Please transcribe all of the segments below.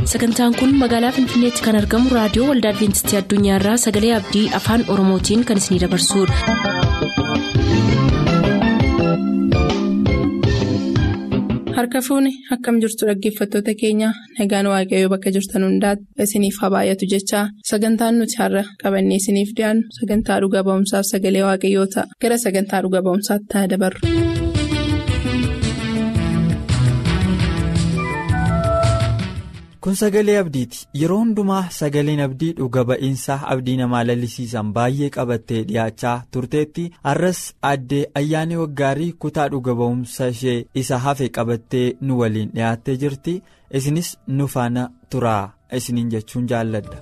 sagantaan kun magaalaa finfinneetti kan argamu raadiyoo waldaa adventistii addunyaarraa sagalee abdii afaan oromootiin kan isinidabarsudha. harka fuuni akkam jirtu dhaggeeffattoota keenya nagaan waaqayyoo bakka jirtan hundaati isiniif haa baay'atu jechaa sagantaan nuti har'a qabannee isiniif dhiyaannu sagantaa dhuga ba'umsaaf sagalee waaqayyoo ta'a gara sagantaa dhuga ba'umsaatti haa dabarru. kun sagalee abdiiti yeroo hundumaa sagaleen abdii dhuga ba'iinsa abdii namaa lallisiisan baay'ee qabattee dhiyaachaa turteetti har'as addee ayyaanee waggaarii kutaa dhuga ba'umsa ishee isa hafe qabattee nu waliin dhiyaattee jirti isinis nu faana turaa isiniin jechuun jaalladha.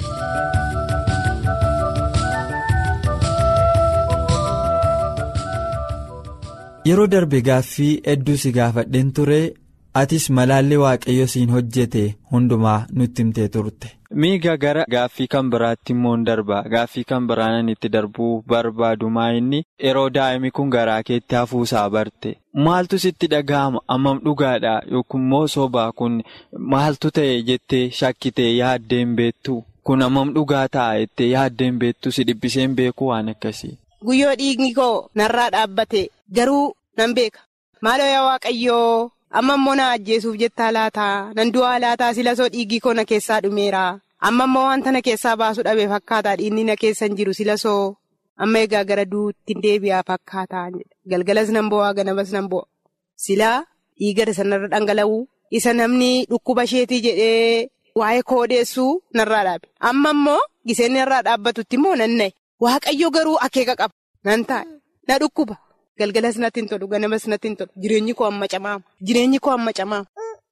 yeroo darbe gaaffii hedduu si gaafadheen ture. atis malaallee waaqayyo siin hojjete hundumaa nutti himtee turte. miiga gara gaaffii kan biraatti immoo darba gaaffii kan biraan itti darbuu barbaadu maa inni yeroo daa'imni kun garaa keetti hafuusaa barte maaltu sitti dhaga'ama ammam dhugaadha yookiin immoo sobaa kun maaltu ta'e jettee shakkitee yaaddeen beektu kun ammam dhugaa ta'a jettee yaaddeen beektu si dhibbiseen beeku waan akkasii. guyyoo dhiigni koo narraa dhaabbate garuu nan beeka maaloo yaa waaqayyoo. amma immoo na ajjeesuuf jettaa laataa nan du'aa laataa silasoo dhiigii koo na keessaa dhumeera amma immoo wanta na keessaa baasuu dhabe fakkaataa dhiinni na keessa hin jiru silasoo amma egaa gara duutti deebi'aa fakkaataa galgalas nan bo'aa ganamas nan bo'a silaa dhiiga sanarra dhangala'u isa namni dhukkuba isheetii jedhee waa'ee koodeessuu narraa dhaabe amma immoo giseenni narraa dhaabbatutti immoo nan na'e waaqayyo garuu akeeka qaba nan taa'e na dhukkuba. Galgalas natti hin tolu ganamas natti hin tolu jireenyi koo amma camaama jireenyi koo amma camaama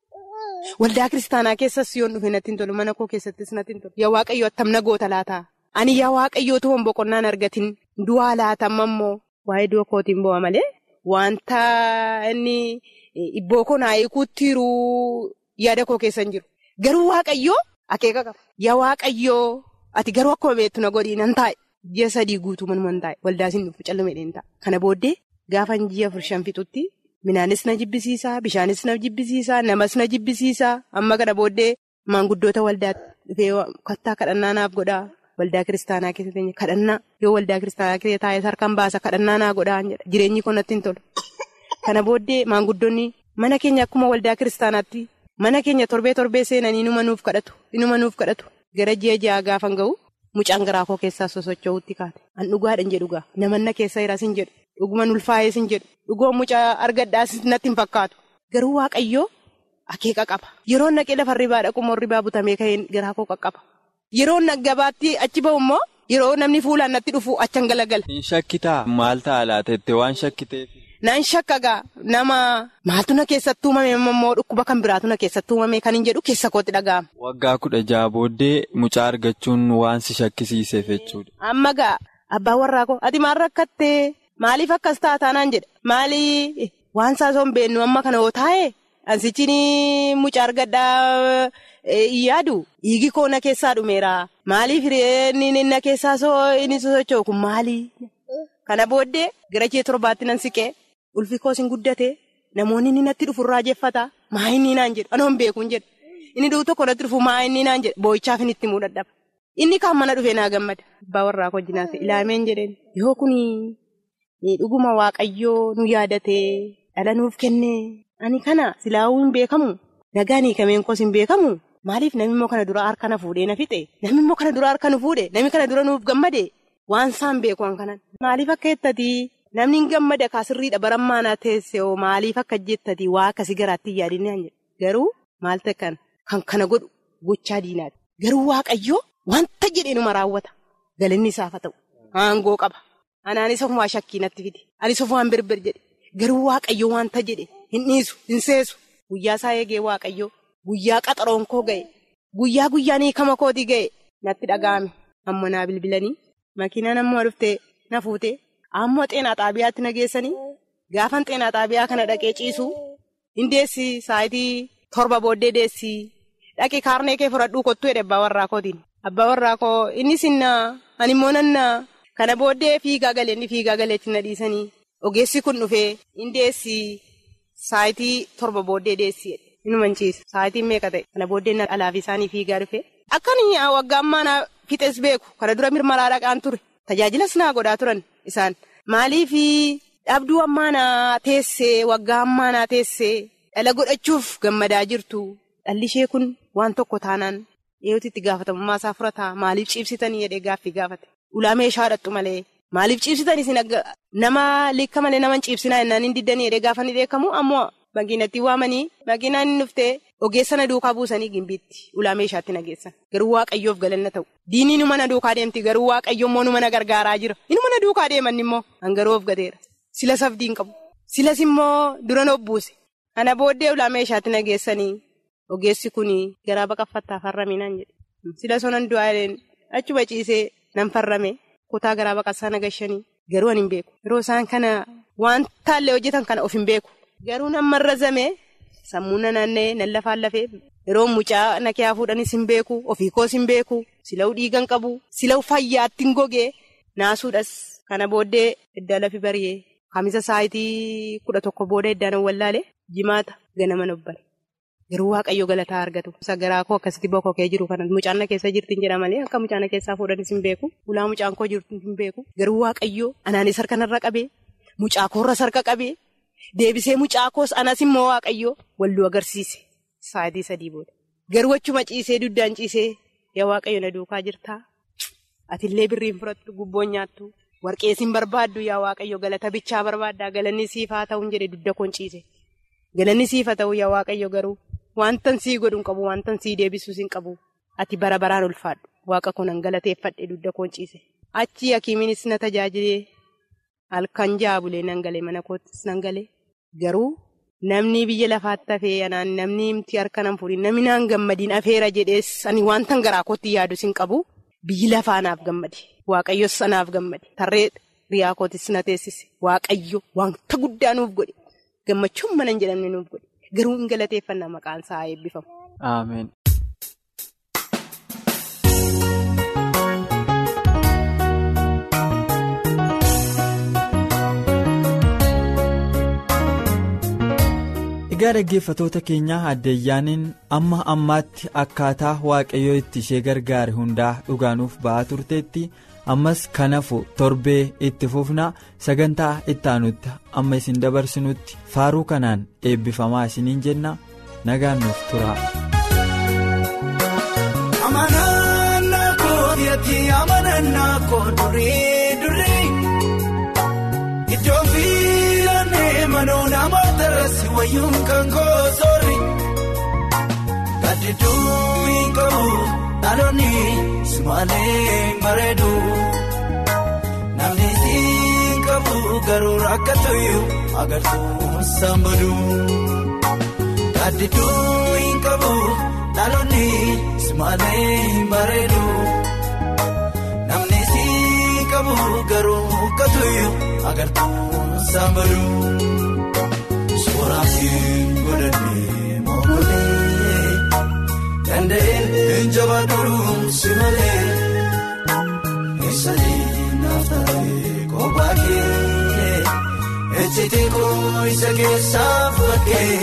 waldaa kiristaanaa keessas yoon dhufe natti hin tolu mana koo keessattis natti hin tolu yaa waaqayyo attam na goota laataa ani yaa waaqayyootu hon boqonnaan argatin du'aa laatamma immoo waa'ee du'a kootiin bu'a malee wanta inni ibboo koo naa hiikuuttiiru yaada koo keessa hin jiru garuu waaqayyoo akeeka qaba yaa waaqayyoo ati garuu akkuma beektu na godhii nan taa'e ji'a sadii guutuu manumaan taa'e waldaa siin dhufu callamee ta'a kana booddee. Gaafa ji'a afur shan fixutti midhaanis na jibbisiisaa bishaanis na jibbisiisaa namas na jibbisiisaa amma kana booddee maanguddoota waldaatti dhufee kattaa kadhannaa naaf godhaa waldaa kiristaanaa keessatti kadhannaa yoo waldaa kiristaanaa keessatti taa'ee harkaan baasa kadhannaa naa godhaa jedha jireenyi kun natti hin tolu. Kana booddee maanguddoonni mana keenya akkuma waldaa kiristaanaatti mana keenya torbee torbee seenanii inuma nuuf kadhatu inuma nuuf kadhatu gara ji'a ji'aa gaafan ga'u mucaan garaa koo keessaa sosocho'uutti kaate an dhugaadhaan jedhu gaa namanna keessa hiraas hin jedhu. Dhuguman ulfaa'ees hin jedhu dhugoon mucaa argadhaas natti hin fakkaatu garuu waaqayyoo akeeka qaba yeroo naqee lafa ribaa dhaqummoo ribaa butamee ka'een garaa koo qaqqaba yeroo gabaatti achi ba'u immoo yeroo namni fuulaan natti dhufu achan galagala. Hin shakkitaa maal ta'a laatettee waan shakkiteef. Naan shakkagaa nama maaltu na keessatti uumame immoo dhukkuba kan biraatu na keessatti uumame kan hin jedhu keessa kootti dhaga'ama. Waggaa kudha jaha booddee mucaa argachuun waan si shakkisiiseef jechuudha. Amma gaa abbaa warraa koo ati maal rakkattee. Maaliif akkas taataanaan jedha maali waan isaa osoo hin beeknu amma kana yoo taa'e ansichiin mucaa argadhaa yaadu dhiigi koo na keessaa dhumeera maaliif inni na keessaa inni sosocho'u kun maali kana booddee gara jee torbaatti nan siqee ulfi koos hin guddate namoonni inni natti dhufu irraa jeffata maa inni naan jedhu anoo hin beekuun jedhu inni dhufu tokko natti dhufu maa inni naan jedhu boo'ichaaf inni itti muudadhaba inni kaan mana dhufee naa gammada abbaa warraa koo jinaase ilaameen jedheen yoo kuni. dhuguma waaqayyoo nu yaadatee dhala nuuf kennee ani kana silaawuu hin beekamu nagaan hiikameen koos hin beekamu maaliif namni immoo kana dura harka na fuudhee na fixe namni immoo kana dura harka nu fuudhe namni kana dura nuuf gammade waan isaan beeku waan kanan maaliif akka jettatii namni hin gammade kaasirriidha barammaanaa teesse hoo maaliif akka jettatii waa akkasii garaatti hin yaadinne garuu maal ta'e kan kana godhu gochaa diinaati garuu waaqayyoo wanta jedhee numa raawwata galanni isaaf haa ta'u aangoo qaba. Anaanis ofumaa shakkii natti fide. Anis ofumaan birbir jedhe. Garuu waaqayyo wanta jedhe hin dhiisu hin seesu. Guyyaa isaa eegee waaqayyo guyyaa qaxaroon koo ga'e. Guyyaa guyyaan hiikama kootii ga'e. Natti dhaga'ame. Ammoo naa bilbilanii. Makiinaan ammoo dhuftee na fuutee. Ammoo xeenaa xaabiyaatti na geessanii. Gaafan xeenaa xaabiyaa kana dhaqee ciisu. Hin deessi saayitii torba booddee deessi. Dhaqee kaarnee kee fudhadhuu kottuu jedhe abbaa warraa kootiin. Abbaa warraa koo innis innaa ani immoo nannaa. Kana booddee fiigaa galee inni fiigaa galeetti na dhiisanii ogeessi kun dhufee hin deessi saayitii torba booddee deessi Inuma ciisa. Sa'aatiin meeqa ta'e? Kana booddeen alaaf isaanii fiigaa dhufe. Akkanii waggaa ammaa na fixes beeku. Kana dura mirmaraa dhaqaan ture. Tajaajilas naa godhaa turan isaan. Maaliif dhabduu ammaa naa teessee waggaa ammaa naa teessee dhala godhachuuf gammadaa jirtu. Dhalli ishee kun waan tokko taanaan dhiyootti itti gaafatamummaa isaa furataa maaliif ciibsitanii jedhee gaaffii gaafate. Ulaa meeshaa hadhattu malee maaliif ciibsitanii isin nama liqqa malee nama ciibsinaa jennaan hin diddanii jedhee gaafa ni beekamu ammoo makiinatti waamanii makiinaan inni dhuftee ogeessa na duukaa buusanii gimbiitti ulaa meeshaatti nageessan garuu waaqayyoof galanna ta'u diinii numa na duukaa deemti garuu waaqayyo immoo numa na gargaaraa jira inuma na duukaa deeman immoo hangaroo of gateera sila safdiin qabu silas immoo dura na obbuuse kana booddee ulaa meeshaatti nageessanii ogeessi kun garaa baqaffattaa farraminaan jedhe sila sonan du'aaleen achuma ciisee nan farrame kutaa garaa baqassaa nagashanii garuu an hin beeku yeroo isaan kana wantaallee hojjetan kana of hin beeku garuu nan marrazame. Sammuu na naanna'ee nan lafaan lafee yeroo mucaa na kiyaa fuudhanis hin beeku ofii koos hin beeku silau dhiigan qabu silau fayyaatti hin gogee naasuudhas kana booddee eddaa lafi bari'ee kamisa saayitii kudha tokko booda eddaan wallaale jimaata ganama nobbale garuu waaqayyo galataa argatu garaa koo akkasitti bokokee jiru kana mucaan na keessa jirti jedha malee akka mucaan na keessaa fuudhanis hin beeku ulaa mucaan koo jirtu hin beeku garuu waaqayyo anaanis harka narra qabee mucaa koorras harka qabee. Deebisee mucaa koos anas immoo waaqayyo walluu agarsiise sa'aatii sadii booda garuu achuma ciisee duddaan ciisee yaa waaqayyo na duukaa jirtaa atillee birriin fudhattu gubboon nyaattu warqeesiin barbaaddu yaa waaqayyo galata bichaa barbaaddaa galanni siif haa ta'uun jedhe dudda koon ciise galanni siif haa ta'u yaa waaqayyo garuu wantan sii godhu hin qabu wantan sii deebisuus hin qabu ati bara baraan ulfaadhu waaqa kunan galateeffadhe dudda koon ciise achi hakiiminis na tajaajilee. Halkan jaabulee nan galee mana kootis nan galee garuu namni biyya lafaatti hafee anaan namni himti harka nan fuudhin namni naan gammadiin afeera jedhees ani wantan garaa kootti yaadus hin qabu biyyi lafaa naaf gammade waaqayyos anaaf gammade tarree riyaa kootis na teessise waaqayyo wanta guddaa nuuf godhe gammachuun mana hin jedhamne nuuf godhe garuu hin galateeffannaa maqaan isaa eebbifamu. Ameen. Egaa dhaggeeffatoota keenyaa addeeyyaaniin amma ammaatti akkaataa waaqayyoo itti ishee gargaare hundaa dhugaanuuf ba'aa turteetti ammas kanafu torbee itti fufnaa sagantaa itti aanutti amma isin dabarsinutti faaruu kanaan eebbifamaa isiniin jenna nagaan nuuf tura. Si wayyuun kan koosorri gaddiduu hin qabu dhaloonni simaalee bareedu namni siin qabu garuu rakkatooyu agartuu sambadu gaddiduu hin qabu dhaloonni simaalee bareedu namni siin qabu garuu rakkatooyu agartuu sambadu. Suuraatiin godhannee moo'olee danda'een eenjaba duruun si malee eessatti naaf ta'ee kophaa kee ejjitee koo isa keessaa fakkee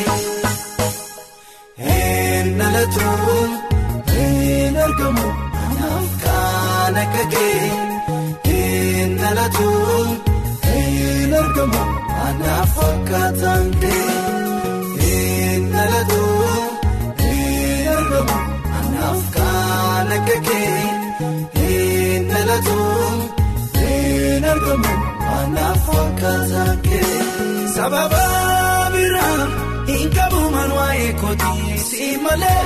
een dhalatu een argamu naaf kan akka kee een dhalatu een argamu. Anaaf fakkaataan kee hin dhalatu hin argamu anaaf kan akka kee hin dhalatu hin argamu anaaf fakkaataan kee. Sababa biraa hin qabu man waa'ee kootii si malee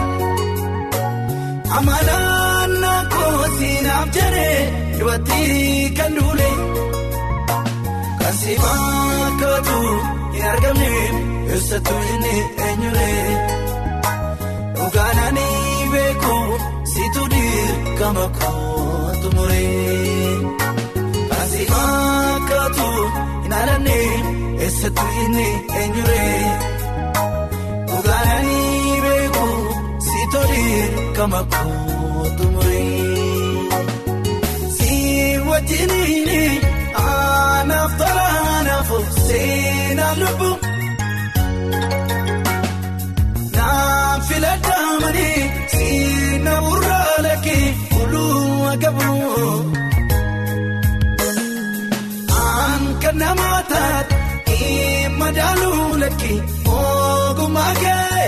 amanaan na kootii naaf jedhee dubartii kan duule. Kansi bakkaatu hin argamne eessattuu inni eenyulee dhugaanani beeku situ dirqama kootu muree. Kansi bakkaatu hin argamne eessattuu inni eenyulee dhugaanani beeku situ dirqama kootu muree. Si wajjiniini. Anaaf tola anaaf seenaa lubbu. waamanii siina burraa lakkee fuuluu agabu. Kan nama taate madaaluu lakkee ogummaa kee.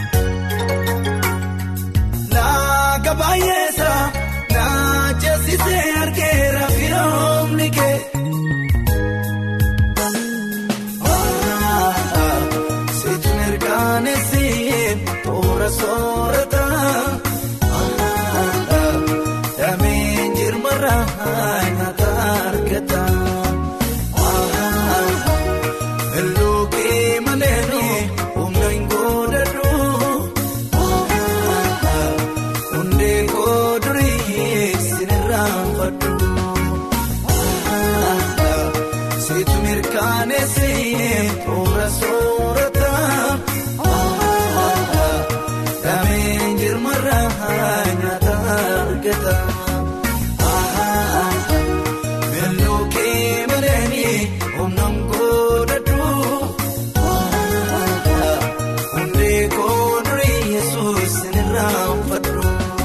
Laga baay'eessa na ceesisee argeera firoomni kee. Seetu mirkaneessi toora soorata. Dameen jirmarraa nyaata argata. Lukee malee humna hin godhadhu. Hundee koodurii sinirraan fadhu. Seetu mirkaneessi toora soorata. Dameen jirmarraa nyaata argata. Lukee malee humna hin godhadhu. Hundee koodurii yesuus sinirraan fadhu.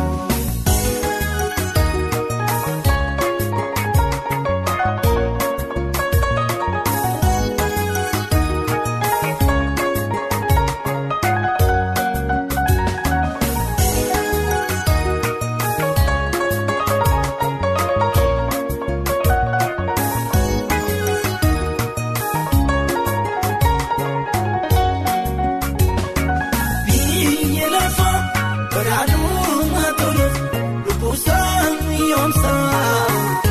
Biyya lafa badhaadhummaa toluuf lubbuusaan yoomsaa.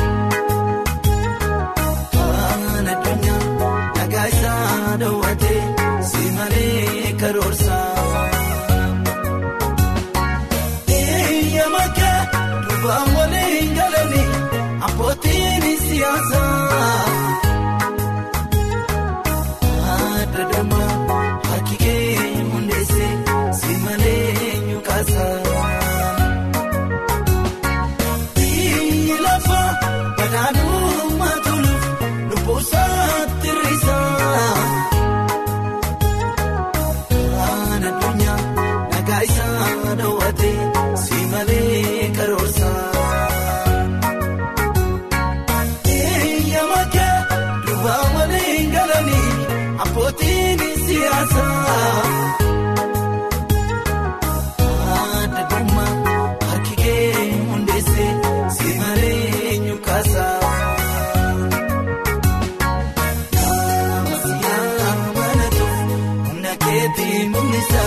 Waan addunyaa nagaa isaa dawwatee si malee karoorsaa. Biyya makee durbaan waliin galanii abbootiin siyaasaa. Adda dammaa harki kee hundeessee si malee nyukaasa. Biyyi lafa badhaadhummaa toluuf lubbuusaatti risaa. Waan addunyaa nagaa isaa dawwatee si malee karoorsaa. Biyya makee durbaa waliin galanii abbootiin siyaasaa. Adda dammaa harki kee hundeessee si malee nyukaasa. Nama siyaa amanatuuf humna keetiin mul'isa.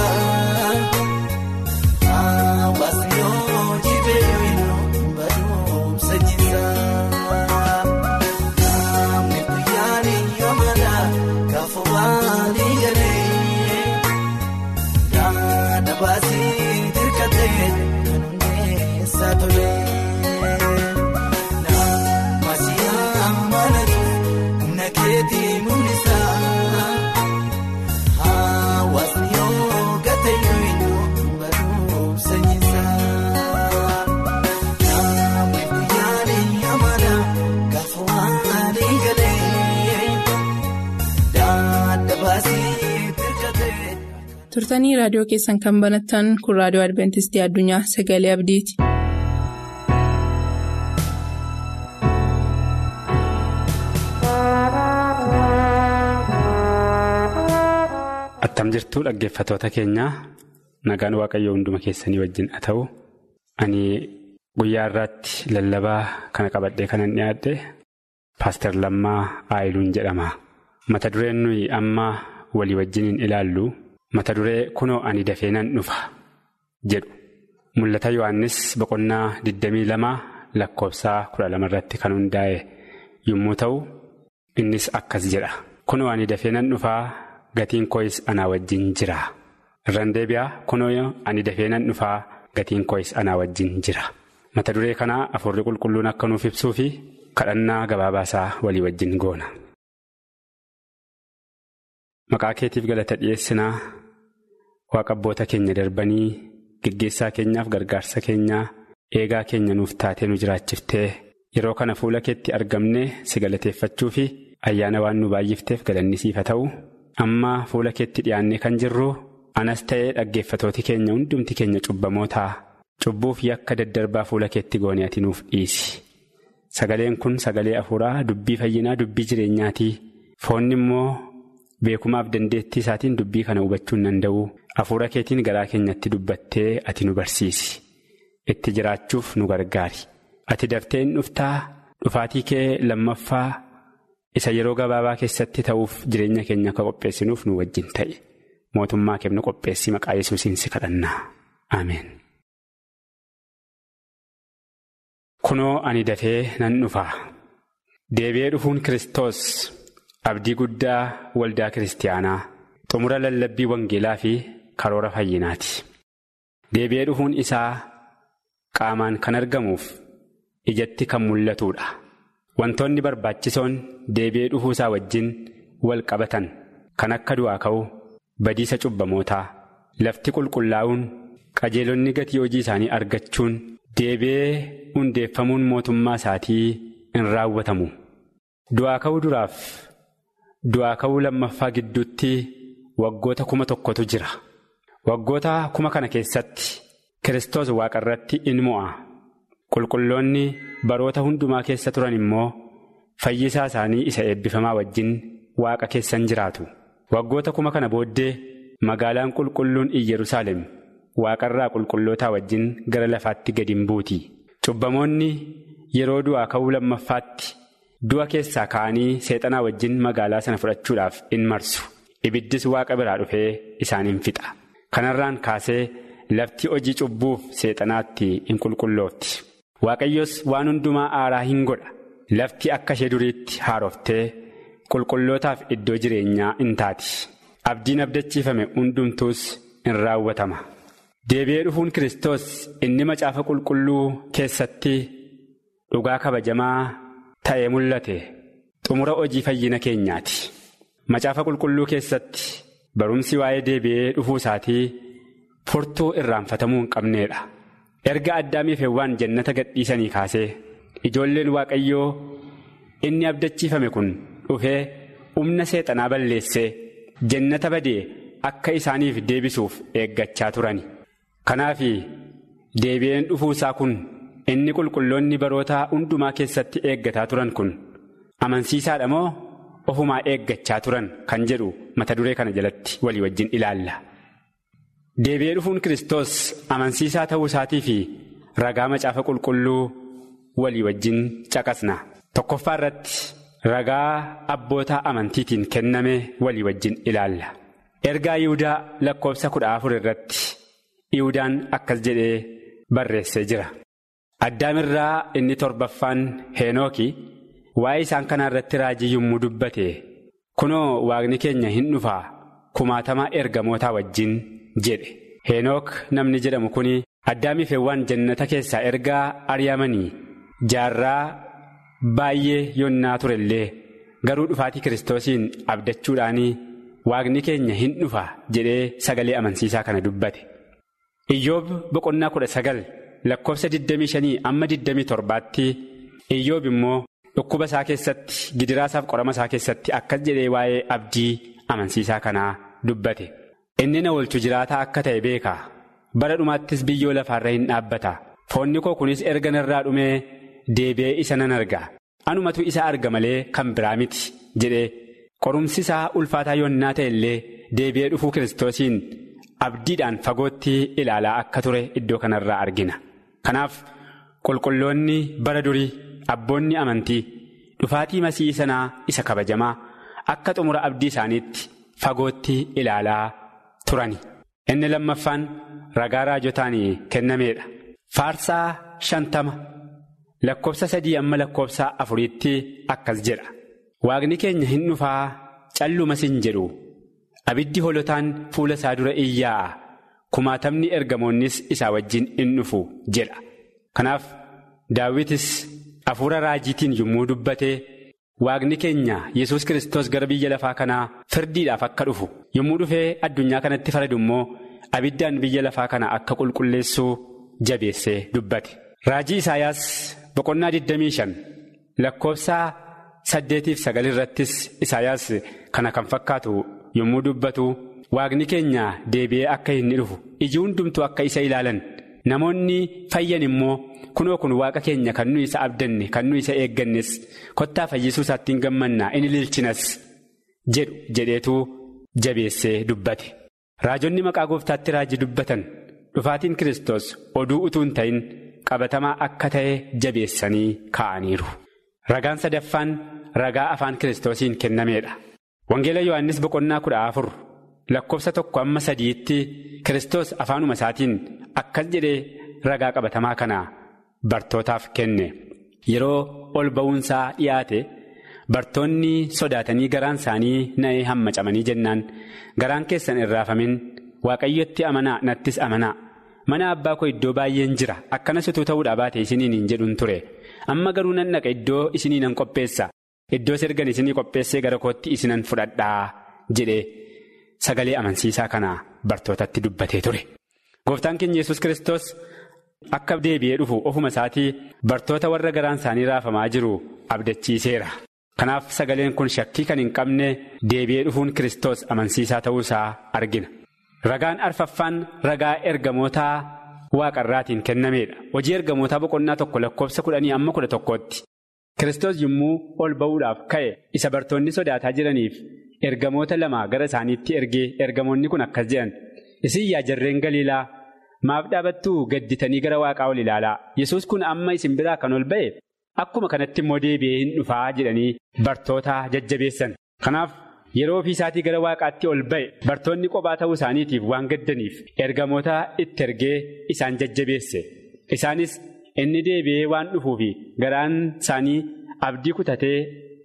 Hawaasni yoo jibee yoo badumsa jisa. Namni guyyaan yoomana gaafa waalii galee. Yaada baasii dirqatee kan hundeessaa tolee. Nama siyaa amanatuuf humna keetiin mul'isa. Hawaasni yoo gate yoo badumsa jisa. Namni guyyaan yoomana gaafa waalii galee. Yaada baasii dirqatee. Turtanii raadiyoo keessan kan banattan kun raadiyoo Adventistii Addunyaa Sagalee Abdiiti. Attam jirtuu dhaggeeffatoota keenyaa nagaan waaqayyoo hunduma keessanii wajjin haa ta'u ani guyyaa irraatti lallabaa kana qabadhee kanan dhiyaadhe paaster Lammaa Aayiluun jedhama. Mata dureen nuyi amma walii wajjiniin ilaallu mata duree kunoo ani dafee nan dhufa jedhu mul'ata Yohaannis boqonnaa 22 lakkoofsaa 12 irratti kan hundaa'e yommuu ta'u innis akkas jedha kunoo ani dafee nan dhufaa gatiin koo'is anaa wajjin jira irraan deebi'aa kunoo ani dafee nan dhufaa gatiin koo'is anaa wajjin jira mata duree kanaa afuurri qulqulluun akka nuuf ibsuu fi kadhannaa gabaabaasaa walii wajjin goona. Maqaa keetiif galata dhiyeessinaa waaqa abboota keenya darbanii geggeessaa keenyaaf gargaarsa keenyaa eegaa keenya nuuf taatee nu jiraachiftee yeroo kana fuula keetti argamne si galateeffachuu fi ayyaana waan nu baay'ifteef galanni siif haa ta'u amma fuula keetti dhiyaannee kan jirru anas ta'ee dhaggeeffatooti keenya hundumti keenya cubbamootaa cubbuuf yakka daddarbaa fuula keetti goone ati nuuf dhiisi. Sagaleen kun sagalee afuuraa dubbii fayyinaa dubbii jireenyaatii foonni immoo beekumaaf dandeettii isaatiin dubbii kana hubachuu hin danda'u afuura keetiin garaa keenyatti dubbattee ati nu barsiisi itti jiraachuuf nu gargaari ati daftee hin dhuftaa dhufaatii kee lammaffaa isa yeroo gabaabaa keessatti ta'uuf jireenya keenya akka qopheessinuuf nu wajjin ta'e mootummaa keef nu qopheessi maqaa yesuusiin si kadhannaa ameen. Kunoo ani dafee nan dhufaa deebi'ee dhufuun Kiristoos abdii guddaa waldaa kiristaanaa xumura lallabbii wangeelaa fi karoora fayyinaati. Deebi'ee dhufuun isaa qaamaan kan argamuuf ijatti kan mul'atudha. Wantoonni barbaachisoon deebi'ee dhufuu isaa wajjin wal qabatan kan akka du'aa ka'uu badiisa cubbamootaa lafti qulqullaa'uun qajeelonni gatii hojii isaanii argachuun. Deebi'ee hundeeffamuun mootummaa isaatii in raawwatamu. Du'aa ka'uu duraaf du'aa ka'uu lammaffaa gidduutti waggoota kuma tokkotu jira. Waggoota kuma kana keessatti Kiristoos waaqa irratti in mo'a. Qulqulloonni baroota hundumaa keessa turan immoo fayyisaa isaanii isa eebbifamaa wajjin waaqa keessan jiraatu. Waggoota kuma kana booddee magaalaan qulqulluun Iyyerusaalem. waaqarraa qulqullootaa wajjin gara lafaatti gadi hin buuti cubbamoonni yeroo du'aa ka'uu lammaffaatti du'a keessaa ka'anii seexanaa wajjin magaalaa sana fudhachuudhaaf in marsu ibiddis waaqa biraa dhufee isaan in fixa kanarraan kaasee lafti hojii cubbuuf seexanaatti in qulqulloofti waaqayyos waan hundumaa aaraa hin godha lafti akka ishee duriitti haaroftee qulqullootaaf iddoo jireenyaa in taati abdiin abdachiifame hundumtuus in raawwatama. Deebi'ee dhufuun Kiristoos inni macaafa qulqulluu keessatti dhugaa kabajamaa ta'ee mul'ate xumura hojii fayyina keenyaati. Macaafa qulqulluu keessatti barumsi waa'ee deebi'ee dhufuu isaatii furtuu irraanfatamuu hin qabneedha. Erga addaamiif hewwaan jannata gadhiisanii kaasee ijoolleen waaqayyoo inni abdachiifame kun dhufee humna seexanaa balleessee jannata badee akka isaaniif deebisuuf eeggachaa turani. Kanaaf deebi'een dhufuu isaa kun inni qulqulloonni baroota hundumaa keessatti eeggataa turan kun amansiisaadha moo ofumaa eeggachaa turan kan jedhu mata duree kana jalatti walii wajjin ilaalla. Deebi'ee dhufuun Kiristoos amansiisaa ta'uu isaatii fi ragaa macaafa qulqulluu walii wajjin caqasna. Tokkoffaa irratti ragaa abboota amantiitiin kenname walii wajjin ilaalla. Ergaa Yihudaa lakkoofsa kudha afur irratti. Yihuudaan akkas jedhee barreessee jira. Addaamirraa inni torbaffaan Heenooki waa'ee isaan kanaa irratti raajii yommuu dubbate kunoo waaqni keenya hin dhufaa kumaatama ergamootaa wajjin jedhe. Heenook namni jedhamu kun addaamiif hewwaan jannata keessaa ergaa ari'amanii jaarraa baay'ee yonnaa turellee garuu dhufaatii kiristoosiin abdachuudhaanii waaqni keenya hin dhufa jedhee sagalee amansiisaa kana dubbate. Iyyoob boqonnaa kudha sagal lakkoofsa 25 amma 27tti Iyyoob immoo dhukkuba isaa keessatti gidiraasaaf qorama isaa keessatti akkas jedhee waa'ee abdii amansiisaa kanaa dubbate. Inni na oolchu jiraataa akka ta'e beeka. Bara dhumaattis biyyoo lafaarra hin dhaabbata. Foonni koo kunis erga narraa dhumee deebi'ee isa nan arga. Anumatu isa arga malee kan biraa miti jedhee qorumsi isaa ulfaataa yonnaa ta'e illee deebi'ee dhufuu kiristoosiin. Abdiidhaan fagootti ilaalaa akka ture iddoo kanarraa argina. Kanaaf qulqulloonni bara durii abboonni amantii dhufaatii masii sanaa isa kabajamaa akka xumura abdii isaaniitti fagootti ilaalaa turani. Inni lammaffaan ragaa raajotaan kennameedha. Faarsaa shantama lakkoofsa sadii amma lakkoofsa afuriitti akkas jedha. Waaqni keenya hin dhufaa calluma sin jedhu. Abiddi holotaan fuula isaa dura iyyaa'a kumaatamni ergamoonnis isaa wajjin in dhufu jedha. Kanaaf daawwitis hafuura raajiitiin yommuu dubbatee waaqni keenya yesus Kiristoos gara biyya lafaa kanaa firdiidhaaf akka dhufu yommuu dhufee addunyaa kanatti faradu immoo abiddaan biyya lafaa kana akka qulqulleessuu jabeessee dubbate. Raajii Isaayaas boqonnaa 25 lakkoofsa saddeetiif sagal irrattis Isaayaas kana kan fakkaatu. yommuu dubbatu waaqni keenya deebi'ee akka inni dhufu iji hundumtuu akka isa ilaalan namoonni fayyan immoo kunoo kun waaqa keenya kan nuyi isa abdanne kan nuyi isa eeggannes kottaa fayyisuu isaatti hin gammannaa inni ililchinas jedhu jedheetu jabeessee dubbate raajonni maqaa gooftaatti raajii dubbatan dhufaatiin kiristoos oduu utuu hin ta'in qabatamaa akka ta'e jabeessanii kaa'aniiru ragaan sadaffaan ragaa afaan kiristoosiin kennameedha wangeela yohannis boqonnaa kudha afur lakkoofsa tokko amma sadiitti kiristoos afaanuma isaatiin akkas jedhee ragaa qabatamaa kana bartootaaf kenne yeroo ol ba'uunsaa dhiyaate bartoonni sodaatanii garaan isaanii na'ee hammacamanii jennaan garaan keessan hin raafamin waaqayyotti amanaa nattis amanaa mana abbaa koo iddoo baay'een jira akkanas utuu ta'uudhaa baate isiniin hin jedhun ture amma garuu nan dhaqa iddoo isinii nan qopheessa iddoo sirgan isinii qopheessee gara kootti isinan fudhadhaa jedhee sagalee amansiisaa kana bartootatti dubbatee ture. gooftaan keenya yesus kiristoos akka deebi'ee dhufu ofuma isaatii bartoota warra garaan isaanii raafamaa jiru abdachiiseera. kanaaf sagaleen kun shakkii kan hin qabne deebi'ee dhufuun kiristoos amansiisaa ta'uusaa argina. ragaan arfaffaan ragaa ergamootaa waaqarraatiin kennameedha hojii ergamootaa boqonnaa tokko lakkoofsa kudhanii amma kudha tokkootti. Kiristoos yommuu ol ba'uudhaaf ka'e isa bartoonni sodaataa jiraniif ergamoota lama gara isaaniitti ergee ergamoonni kun akkas jedhan isin yaa jarreen galiilaa maaf dhaabattuu gadditanii gara waaqaa ol ilaalaa yesus kun amma isin biraa kan ol ba'e akkuma kanatti immoo deebi'ee hin dhufaa jedhanii bartoota jajjabeessan kanaaf yeroo ofii isaatii gara waaqaatti ol ba'e bartoonni qophaa ta'uu isaaniitiif waan gaddaniif ergamoota itti ergee isaan jajjabeesse isaanis. inni deebi'ee waan dhufuufi garaan isaanii abdii kutatee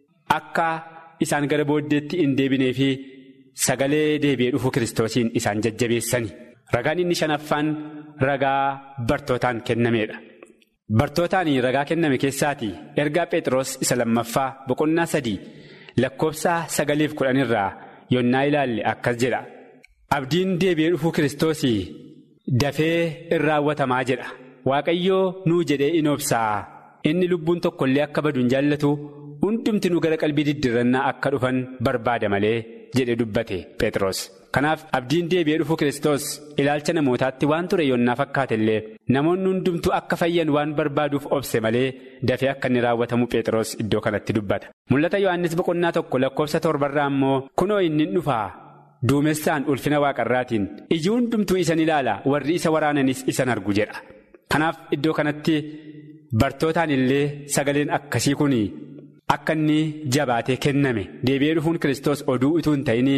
akka isaan gara booddeetti hin deebinee fi sagalee deebi'ee dhufuu kiristoosiin isaan jajjabeessani ragaan inni shanaffaan ragaa bartootaan kennameedha bartootaan ragaa kenname keessaati ergaa phexros isa lammaffaa boqonnaa sadii lakkoofsa sagaliif kudhanirraa yonnaa ilaalle akkas jedha abdiin deebi'ee dhufuu kiristoosii dafee in raawwatamaa jedha. Waaqayyoo nuu jedhee in obsaa inni lubbuun tokko illee akka badu hin jaallatu hundumti nu gara qalbii diddirrannaa akka dhufan barbaada malee jedhe dubbate Phexros. Kanaaf abdiin deebi'ee dhufuu Kiristoos ilaalcha namootaatti waan ture yonnaa fakkaate illee namoonni hundumtuu akka fayyan waan barbaaduuf obse malee dafee akka inni raawwatamu Phexros iddoo kanatti dubbata. Mul'ata Yohaannis boqonnaa tokko lakkoofsa torbarraa immoo kunoo inni dhufaa duumessaan ulfina waaqarraatiin iji hundumtuu isan ilaala warri isa waraananis isan argu jedha. Kanaaf iddoo kanatti bartootaan illee sagaleen akkasii kun akka inni jabaatee kenname deebi'ee dhufuun kiristoos oduu utuu hin ta'in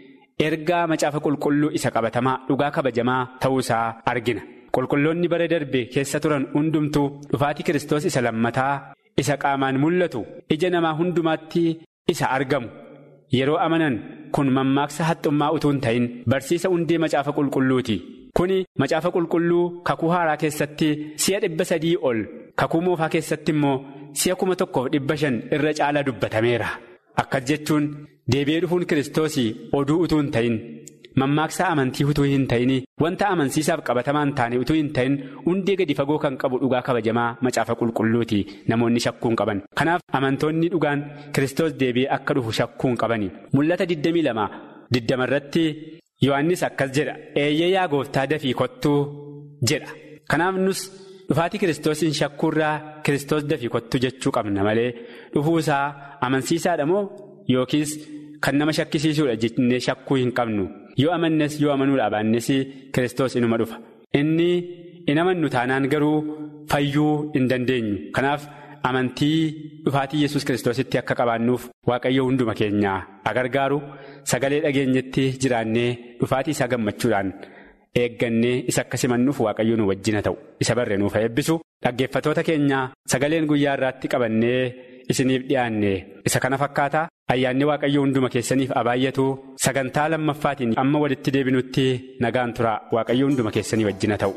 ergaa macaafa qulqulluu isa qabatamaa dhugaa kabajamaa ta'uusaa argina. Qulqulloonni bara darbe keessa turan hundumtuu dhufaatii kiristoos isa lammataa isa qaamaan mul'atu ija namaa hundumaatti isa argamu yeroo amanan kun mammaaksa haxxummaa utuu hin ta'in barsiisa hundee macaafa qulqulluuti. Kuni macaafa qulqulluu kakuu haaraa keessatti si'a dhibba sadii ol kakuu moofaa keessatti immoo si'a kuma tokkoof dhibba shan irra caalaa dubbatameera. Akkas jechuun deebi'ee dhufuun kiristoosii oduu utuu hin ta'in mammaaksa amantii utuu hin ta'in wanta amansiisaaf qabatamaa hin taane utuu hin ta'in hundee gadi fagoo kan qabu dhugaa kabajamaa macaafa qulqulluuti namoonni shakkuu hin qaban. Kanaaf amantoonni dhugaan kiristoos deebi'ee akka dhufu shakkuu hin qabani. Mul'ata 22 20 irratti. Yohaannis akkas jedha eeyyee yaa gooftaa dafii kottuu jedha kanaaf nus dhufaatii kiristoosiin shakkuurraa kiristoos dafii kottuu jechuu qabna malee dhufuusaa amansiisaadha moo yookiis kan nama shakkisiisuudha jennee shakkuu hin qabnu yoo amannes yoo amanuudha baannes kiristoos inuma dhufa inni in amannu taanaan garuu fayyuu hin dandeenyu kanaaf. Amantii dhufaatii yesus kiristoositti akka qabaannuuf waaqayyo hunduma keenyaa agargaaru sagalee dhageenyetti jiraannee dhufaatii isaa gammachuudhaan eeggannee isa akka simannuuf waaqayyo nu wajjina ta'u isa barree nuuf eebbisu dhaggeeffatoota keenyaa sagaleen guyyaa irraatti qabannee isiniif dhiyaanne isa kana fakkaataa ayyaanni waaqayyo hunduma keessaniif abaayyatu sagantaa lammaffaatiin amma walitti deebinutti nagaan tura waaqayyo hunduma keessanii wajjina ta'u.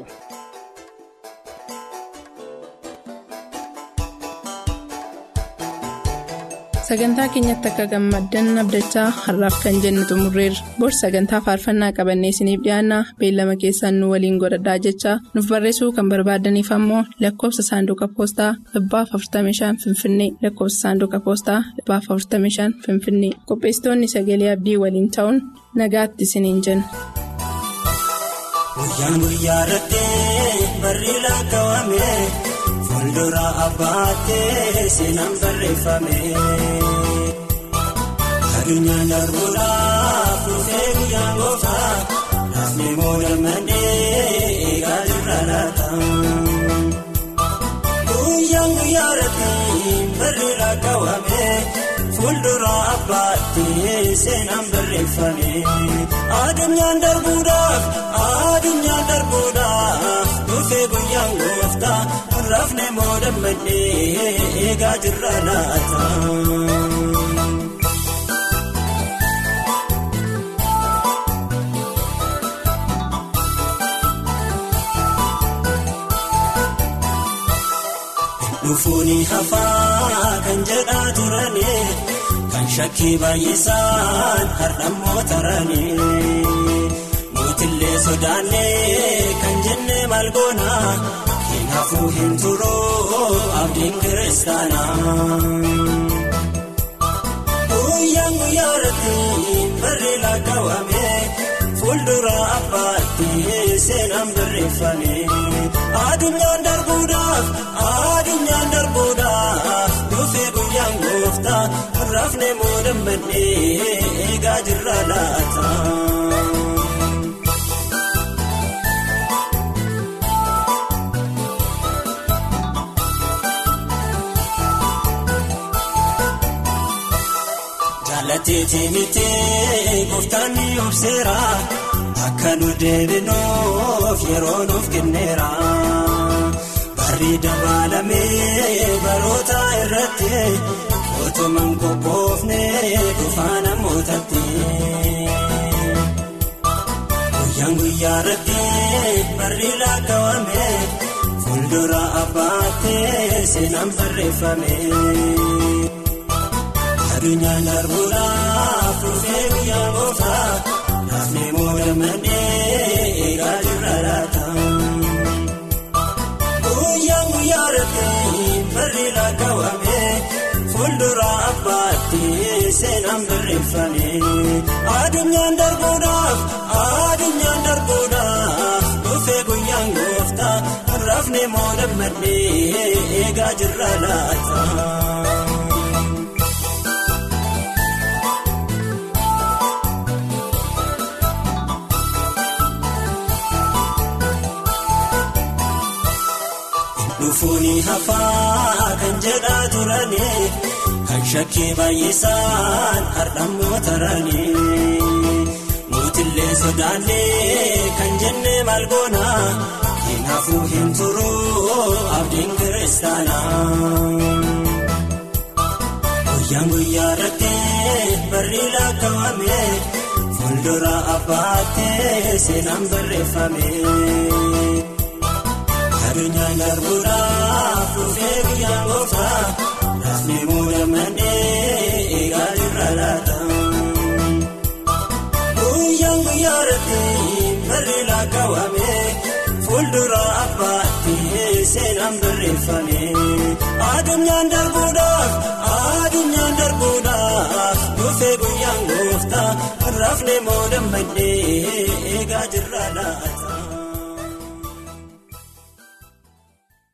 sagantaa keenyatti akka gammaddan abdachaa har'aaf kan jenne xumurreerra bor sagantaa faarfannaa qabannee isiniif dhiyaanna beellama keessaan nu waliin godhadhaa jechaa nuuf barreessuu kan barbaadaniif ammoo lakkoofsa saanduqa poostaa dhibbaaf 45 finfinnee lakkoofsa saanduqa poostaa dhibbaaf 45 finfinnee qopheessitoonni sagalee abdii waliin ta'uun nagaatti isiniin jenna. Guyyaan guyyaa irratti barri lakkaawame fuuldura abbaattee seenaan barreeffame. Addunyaan darbuudhaaf dhufee guyyaan gooftaa naafni moodammadhee eegaa jirra laata. Guyyaan guyyaa irratti barri lakkaawame fuuldura abbaattee seenaan barreeffame. Addunyaan darbuudhaaf addunyaan darbuudhaaf dhufee guyyaan gooftaa raafne moodammadhee eegaa jirra laata. Dhufuuni hafaa kan jedhaa turani kan shakkii baay'isaan hardhammoo tarani mootillee sodaannee kan jenne maal goona kanaafuu hin turuu abdiin kiristaana. Guyyaan guyyaa irratti barri lakkaawame fuuldura abbaatti seenaan barreeffame addunyaan darbuudhaaf. Addunyaan darbuudhaaf dhufee guyyaan gooftaa raafne moodammadhee eegaa jirra laata. Jaalateetii mitee gooftaan ni obseera akka nu deebinuuf yeroo nuuf kenneera. Barri dabaalamee baroota irratti otumaan qophoofne dhufaa namootatti. Guyyaan guyyaa irratti barri lakkaawame fuuldura abbaattee seenaan barreeffame. Addunyaan darbuudhaaf dhufee guyyaa gooftaa naafne moodammadhee eegaa jirra laata. Guyyaan guyyaa irratti barri lakkaawame fuuldura abbaatti seenaan barreeffame. Addunyaan darbuudhaaf addunyaan darbuudhaaf dhufee guyyaan gooftaa raafne moodammadhee eegaa jirra laata. Dhufuuni hafaa kan jedhaa turani kan shakkii baay'isaan hardhammoo tarani mootillee sodaannee kan jenne maal goona kanaafuu hin turuu abdiin kiristaana. Guyyaan guyyaa irratti barri lakkaawame fuuldura abbaattee seenaan barreeffame. Addunyaan darbuudhaaf dhufee guyyaan gooftaa raafne moodammadhee eegaa jirra laata. Guyyaan guyyaa irratti barri lakkaawame fuuldura abbaatti seenaan barreeffame. Addunyaan darbuudhaaf addunyaan darbuudhaaf dhufee guyyaan gooftaa raafne moodammadhee eegaa jirra laata.